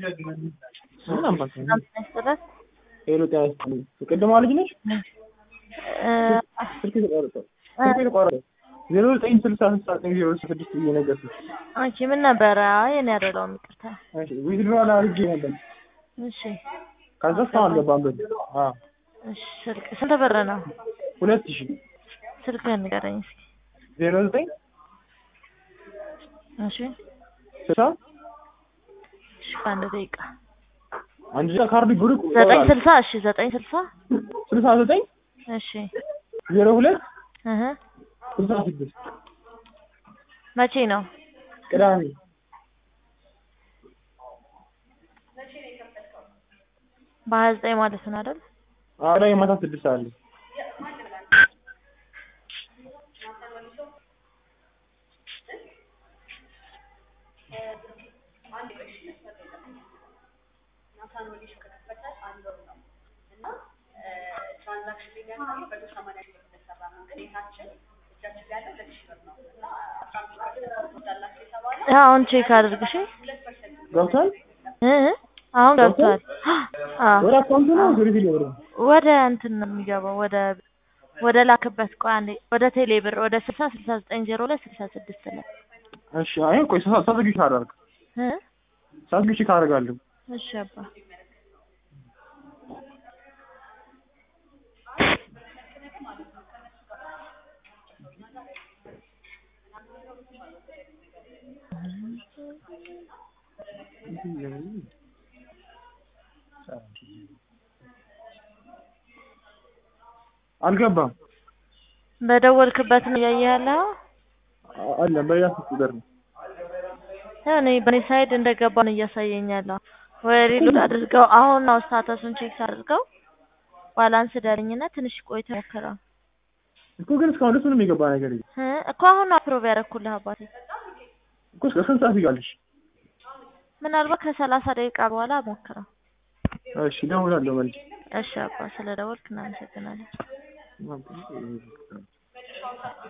ምን አባት ነው? መስጠት ሄሎ ጤና ይስጥልኝ። ቅድሟ ልጅ ነች? ስልክ ተቋረጠ። ስልክ ተቋረጠ። ዜሮ ዘጠኝ ስልሳ ስልሳ ዘጠኝ ዜሮ ስድስት እየነገርኩሽ። አንቺ ምን ነበረ? አይ እኔ አይደለሁም ይቅርታ። እሺ ዊዝድሮዋል አድርጌ ነበር። እሺ ከዛ እስካሁን አልገባም ብር። አዎ እሺ ስልክ ስንት ብር ነው? ሁለት ሺህ ስልክህን ንገረኝ እስኪ። ዜሮ ዘጠኝ እሺ ስልሳ እሺ በአንድ ደቂቃ አንድ ደቂቃ ካርድ ብሩክ ዘጠኝ ስልሳ እሺ ዘጠኝ ስልሳ ስልሳ ዘጠኝ እሺ ዜሮ ሁለት እህ ስልሳ ስድስት መቼ ነው? ቅዳሜ በሀያ ዘጠኝ ማለት ነው አይደል? አረ የማታ ስድስት ሰዓት ላይ አሁን ቼክ አድርግ እሺ። ገብቷል። እ አሁን ገብቷል። አዎ ወደ አካውንቱ ነው ወደ ቴሌ ብር ነው? ወደ እንትን ነው የሚገባው ወደ ወደ ላክበት ቆይ አንዴ ወደ ቴሌ ብር ወደ ስልሳ ስልሳ ዘጠኝ ዜሮ ላይ ስልሳ ስድስት ላይ እሺ አይ ቆይ ሳትዘጊ ካደርግ እ ሳትዘጊ ካደርጋለሁ እሺ አባ አልገባም በደወልክበት ነው እያየህ ያለው? አለ በያ ቁጥር ነው ያው እኔ በኔ ሳይድ እንደገባ ነው እያሳየኝ ያለው። ወይ ሪሎድ አድርገው አሁን ነው ስታተሱን ቼክ አድርገው ባላንስ ደርኝና ትንሽ ቆይተህ ሞክረው እኮ ግን እስካሁን ድረስ ምንም የገባ ነገር የለም እ እኮ አሁን ነው አፕሮቭ ያደረኩልህ አባቴ። እኮ እስከ ስንት ሰዓት ይጋልሽ? ምናልባት ከሰላሳ ደቂቃ በኋላ ሞክረው። እሺ እደውላለሁ መልስ እሺ አባ ስለ ደወልክ እናመሰግናለን።